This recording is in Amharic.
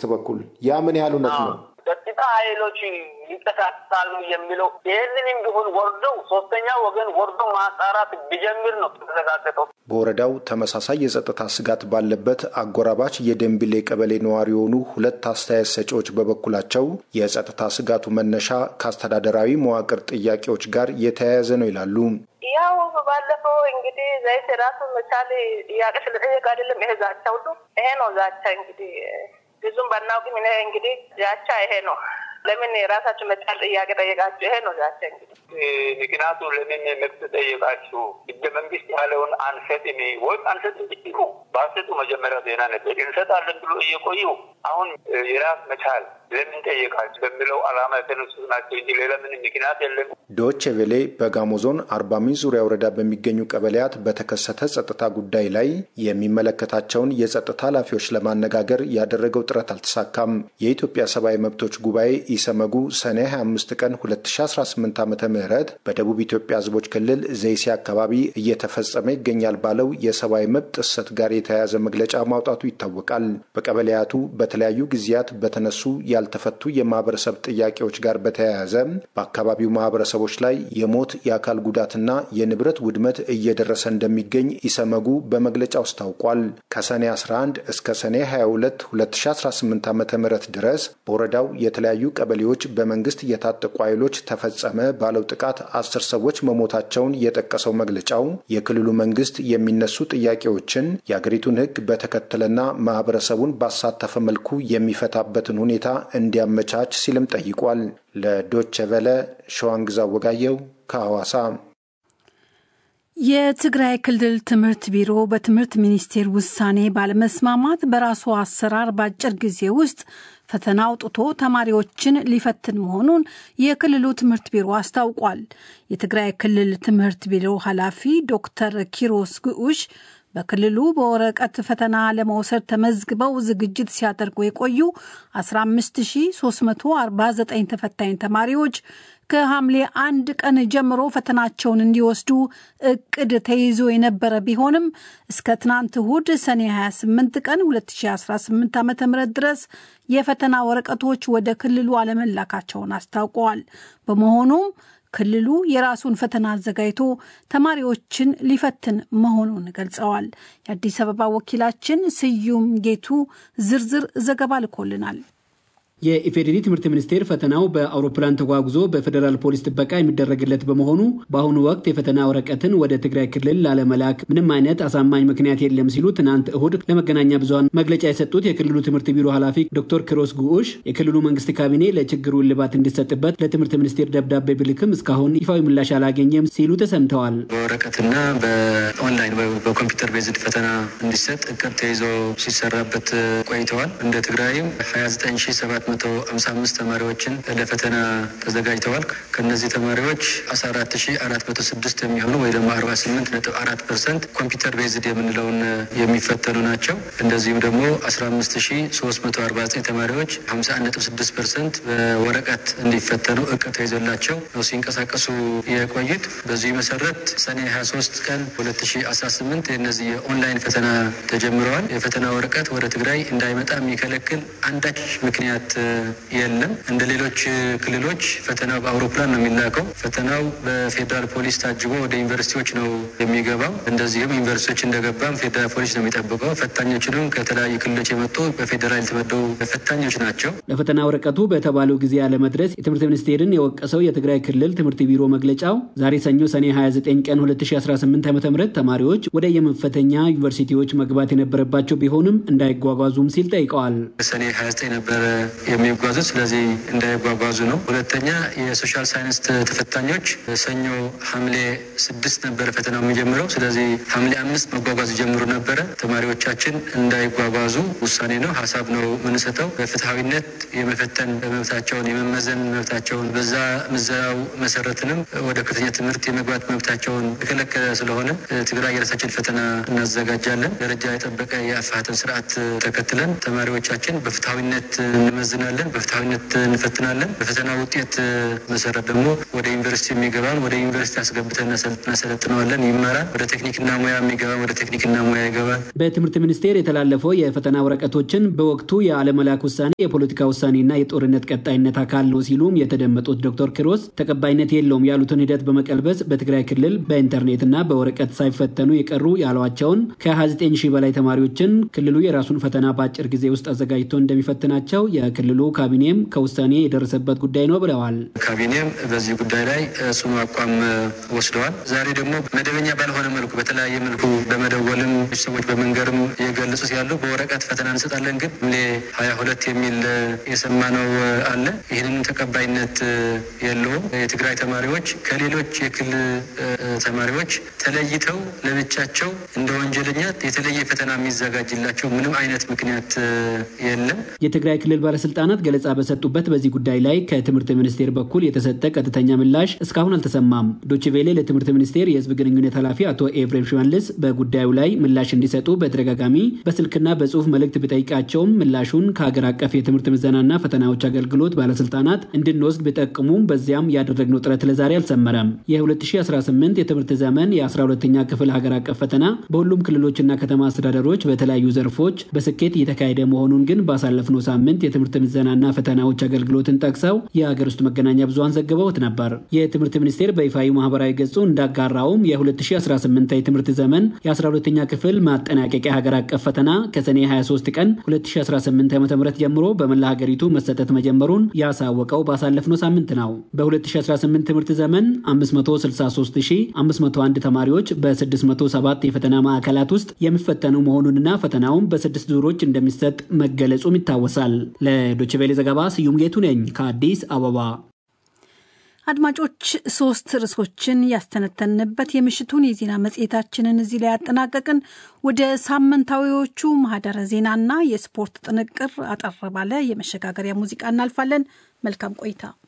በኩል ያ ምን ያህል እውነት ነው? ጸጥታ ኃይሎች ይንቀሳቀሳሉ የሚለው ይህንንም ቢሆን ወርደው ሶስተኛ ወገን ወርደው ማጣራት ቢጀምር ነው የተረጋገጠው። በወረዳው ተመሳሳይ የጸጥታ ስጋት ባለበት አጎራባች የደንቢሌ ቀበሌ ነዋሪ የሆኑ ሁለት አስተያየት ሰጪዎች በበኩላቸው የጸጥታ ስጋቱ መነሻ ከአስተዳደራዊ መዋቅር ጥያቄዎች ጋር የተያያዘ ነው ይላሉ። ያው ባለፈው እንግዲህ ዘይት ራሱን መቻል ጥያቄ ስለጠየቅ አይደለም ይሄ ዛቻ ሁሉ ይሄ ነው ዛቻ እንግዲህ ብዙም ባናውቅም እኔ እንግዲህ ዛቻ ይሄ ነው። ለምን የራሳችሁ መቻል ጥያቄ ጠየቃችሁ? ይሄ ነው ዛቻ እንግዲህ ምክንያቱ ለምን መብት ጠየቃችሁ? ህገ መንግስት ያለውን አንሰጥም ወይ አንሰጥም ብትሉ ባሰጡ መጀመሪያ ዜና ነበር እንሰጣለን ብሎ እየቆዩ አሁን የራስ መቻል ለምን ጠየቃችሁ በሚለው አላማ የተነሱ ናቸው እንጂ ሌላ ምንም ምክንያት የለም። ዶቼ ቬሌ በጋሞ ዞን አርባ ምንጭ ዙሪያ ወረዳ በሚገኙ ቀበሌያት በተከሰተ ጸጥታ ጉዳይ ላይ የሚመለከታቸውን የጸጥታ ኃላፊዎች ለማነጋገር ያደረገው ጥረት አልተሳካም። የኢትዮጵያ ሰብአዊ መብቶች ጉባኤ ኢሰመጉ ሰኔ 25 ቀን 2018 ዓ ም በደቡብ ኢትዮጵያ ህዝቦች ክልል ዘይሴ አካባቢ እየተፈጸመ ይገኛል ባለው የሰብአዊ መብት ጥሰት ጋር የተያያዘ መግለጫ ማውጣቱ ይታወቃል። በቀበሌያቱ በተለያዩ ጊዜያት በተነሱ ያልተፈቱ የማህበረሰብ ጥያቄዎች ጋር በተያያዘ በአካባቢው ማህበረሰቦች ላይ የሞት የአካል ጉዳትና የንብረት ውድመት እየደረሰ እንደሚገኝ ኢሰመጉ በመግለጫው አስታውቋል። ከሰኔ 11 እስከ ሰኔ 22 2018 ዓ ም ድረስ በወረዳው የተለያዩ ቀበሌዎች በመንግስት የታጠቁ ኃይሎች ተፈጸመ ባለው ጥቃት አስር ሰዎች መሞታቸውን የጠቀሰው መግለጫው የክልሉ መንግስት የሚነሱ ጥያቄዎችን የአገሪቱን ሕግ በተከተለና ማህበረሰቡን ባሳተፈ መልኩ የሚፈታበትን ሁኔታ እንዲያመቻች ሲልም ጠይቋል። ለዶቸ ቨለ ሸዋንግዛ ወጋየው ከሐዋሳ። የትግራይ ክልል ትምህርት ቢሮ በትምህርት ሚኒስቴር ውሳኔ ባለመስማማት በራሱ አሰራር በአጭር ጊዜ ውስጥ ፈተና አውጥቶ ተማሪዎችን ሊፈትን መሆኑን የክልሉ ትምህርት ቢሮ አስታውቋል። የትግራይ ክልል ትምህርት ቢሮ ኃላፊ ዶክተር ኪሮስ ግዑሽ በክልሉ በወረቀት ፈተና ለመውሰድ ተመዝግበው ዝግጅት ሲያደርጉ የቆዩ 15349 ተፈታኝ ተማሪዎች ከሐምሌ አንድ ቀን ጀምሮ ፈተናቸውን እንዲወስዱ እቅድ ተይዞ የነበረ ቢሆንም እስከ ትናንት እሁድ ሰኔ 28 ቀን 2018 ዓ ም ድረስ የፈተና ወረቀቶች ወደ ክልሉ አለመላካቸውን አስታውቀዋል። በመሆኑም ክልሉ የራሱን ፈተና አዘጋጅቶ ተማሪዎችን ሊፈትን መሆኑን ገልጸዋል። የአዲስ አበባ ወኪላችን ስዩም ጌቱ ዝርዝር ዘገባ ልኮልናል። የኢፌዴሪ ትምህርት ሚኒስቴር ፈተናው በአውሮፕላን ተጓጉዞ በፌዴራል ፖሊስ ጥበቃ የሚደረግለት በመሆኑ በአሁኑ ወቅት የፈተና ወረቀትን ወደ ትግራይ ክልል ላለመላክ ምንም አይነት አሳማኝ ምክንያት የለም ሲሉ ትናንት እሁድ ለመገናኛ ብዙኃን መግለጫ የሰጡት የክልሉ ትምህርት ቢሮ ኃላፊ ዶክተር ክሮስ ጉዑሽ የክልሉ መንግስት ካቢኔ ለችግሩ እልባት እንዲሰጥበት ለትምህርት ሚኒስቴር ደብዳቤ ብልክም እስካሁን ይፋዊ ምላሽ አላገኘም ሲሉ ተሰምተዋል። በወረቀትና በኦንላይን በኮምፒውተር ቤዝድ ፈተና እንዲሰጥ እቅድ ተይዞ ሲሰራበት ቆይተዋል። እንደ ትግራይም 297 155 ተማሪዎችን ለፈተና ተዘጋጅተዋል። ከነዚህ ተማሪዎች 14406 የሚሆኑ ወይ ደግሞ 48.4 ፐርሰንት ኮምፒውተር ቤዝድ የምንለውን የሚፈተኑ ናቸው። እንደዚሁም ደግሞ 15349 ተማሪዎች 51.6 ፐርሰንት በወረቀት እንዲፈተኑ እቅድ ተይዞላቸው ነው ሲንቀሳቀሱ የቆዩት። በዚሁ መሰረት ሰኔ 23 ቀን 2018 የነዚህ የኦንላይን ፈተና ተጀምረዋል። የፈተና ወረቀት ወደ ትግራይ እንዳይመጣ የሚከለክል አንዳች ምክንያት የለም። እንደ ሌሎች ክልሎች ፈተናው በአውሮፕላን ነው የሚላከው። ፈተናው በፌዴራል ፖሊስ ታጅቦ ወደ ዩኒቨርሲቲዎች ነው የሚገባው። እንደዚሁም ዩኒቨርሲቲዎች እንደገባም ፌዴራል ፖሊስ ነው የሚጠብቀው። ፈታኞችንም ከተለያዩ ክልሎች የመጡ በፌዴራል የተመደቡ ፈታኞች ናቸው። ለፈተና ወረቀቱ በተባለው ጊዜ አለመድረስ የትምህርት ሚኒስቴርን የወቀሰው የትግራይ ክልል ትምህርት ቢሮ መግለጫው ዛሬ ሰኞ ሰኔ 29 ቀን 2018 ዓ ም ተማሪዎች ወደ የመፈተኛ ዩኒቨርሲቲዎች መግባት የነበረባቸው ቢሆንም እንዳይጓጓዙም ሲል ጠይቀዋል። ሰኔ 29 ነበረ የሚጓዙት ስለዚህ እንዳይጓጓዙ ነው። ሁለተኛ የሶሻል ሳይንስ ተፈታኞች ሰኞ ሐምሌ ስድስት ነበረ ፈተናው የሚጀምረው። ስለዚህ ሐምሌ አምስት መጓጓዝ ጀምሩ ነበረ። ተማሪዎቻችን እንዳይጓጓዙ ውሳኔ ነው፣ ሀሳብ ነው የምንሰጠው። በፍትሐዊነት የመፈተን መብታቸውን የመመዘን መብታቸውን በዛ ምዘናው መሰረትንም ወደ ከፍተኛ ትምህርት የመግባት መብታቸውን የከለከለ ስለሆነ ትግራይ የራሳችን ፈተና እናዘጋጃለን። ደረጃ የጠበቀ የአፋተን ስርዓት ተከትለን ተማሪዎቻችን በፍትሐዊነት እንመዘ እንመዝናለን፣ በፍትሐዊነት እንፈትናለን። በፈተና ውጤት መሰረት ደግሞ ወደ ዩኒቨርሲቲ የሚገባን ወደ ዩኒቨርሲቲ አስገብተን እናሰለጥነዋለን፣ ይማራል። ወደ ቴክኒክና ሙያ የሚገባን ወደ ቴክኒክና ሙያ ይገባል። በትምህርት ሚኒስቴር የተላለፈው የፈተና ወረቀቶችን በወቅቱ የአለመላክ ውሳኔ የፖለቲካ ውሳኔና የጦርነት ቀጣይነት አካል ነው ሲሉም የተደመጡት ዶክተር ኪሮስ ተቀባይነት የለውም ያሉትን ሂደት በመቀልበስ በትግራይ ክልል በኢንተርኔትና በወረቀት ሳይፈተኑ የቀሩ ያሏቸውን ከ29 ሺህ በላይ ተማሪዎችን ክልሉ የራሱን ፈተና በአጭር ጊዜ ውስጥ አዘጋጅቶ እንደሚፈትናቸው የክልሉ ካቢኔም ከውሳኔ የደረሰበት ጉዳይ ነው ብለዋል። ካቢኔም በዚህ ጉዳይ ላይ ጽኑ አቋም ወስደዋል። ዛሬ ደግሞ መደበኛ ባልሆነ መልኩ በተለያየ መልኩ በመደወልም ሰዎች በመንገርም የገለጹት ያለው በወረቀት ፈተና እንሰጣለን ግን ሐምሌ ሀያ ሁለት የሚል የሰማነው አለ። ይህንን ተቀባይነት የለውም። የትግራይ ተማሪዎች ከሌሎች የክልል ተማሪዎች ተለይተው ለብቻቸው እንደ ወንጀለኛ የተለየ ፈተና የሚዘጋጅላቸው ምንም አይነት ምክንያት የለም። የትግራይ ክልል ባለስልጣናት ገለጻ በሰጡበት በዚህ ጉዳይ ላይ ከትምህርት ሚኒስቴር በኩል የተሰጠ ቀጥተኛ ምላሽ እስካሁን አልተሰማም። ዶችቬሌ ለትምህርት ሚኒስቴር የህዝብ ግንኙነት ኃላፊ አቶ ኤፍሬም ሽመልስ በጉዳዩ ላይ ምላሽ እንዲሰጡ በተደጋጋሚ በስልክና በጽሁፍ መልእክት ቢጠይቃቸውም ምላሹን ከሀገር አቀፍ የትምህርት ምዘናና ፈተናዎች አገልግሎት ባለስልጣናት እንድንወስድ ቢጠቅሙም በዚያም ያደረግነው ጥረት ለዛሬ አልሰመረም። የ2018 የትምህርት ዘመን የ12ኛ ክፍል ሀገር አቀፍ ፈተና በሁሉም ክልሎችና ከተማ አስተዳደሮች በተለያዩ ዘርፎች በስኬት እየተካሄደ መሆኑን ግን ባሳለፍነው ሳምንት የትምህርት ምዘናና ፈተናዎች አገልግሎትን ጠቅሰው የሀገር ውስጥ መገናኛ ብዙሃን ዘግበውት ነበር። የትምህርት ሚኒስቴር በይፋዊ ማህበራዊ ገጹ እንዳጋራውም የ2018 የትምህርት ዘመን የ12ኛ ክፍል ማጠናቀቂያ ሀገር አቀፍ ፈተና ከሰኔ 23 ቀን 2018 ዓ.ም ጀምሮ በመላ ሀገሪቱ መሰጠት መጀመሩን ያሳወቀው ባሳለፍነው ሳምንት ነው። በ2018 ትምህርት ዘመን 563501 ተማሪዎች በ607 የፈተና ማዕከላት ውስጥ የሚፈተኑ መሆኑንና ፈተናውም በስድስት ዙሮች እንደሚሰጥ መገለጹም ይታወሳል። ለዶችቬሌ ዘገባ ስዩም ጌቱ ነኝ ከአዲስ አበባ። አድማጮች ሶስት ርዕሶችን ያስተነተንበት የምሽቱን የዜና መጽሔታችንን እዚህ ላይ ያጠናቀቅን። ወደ ሳምንታዊዎቹ ማህደረ ዜናና የስፖርት ጥንቅር አጠር ባለ የመሸጋገሪያ ሙዚቃ እናልፋለን። መልካም ቆይታ።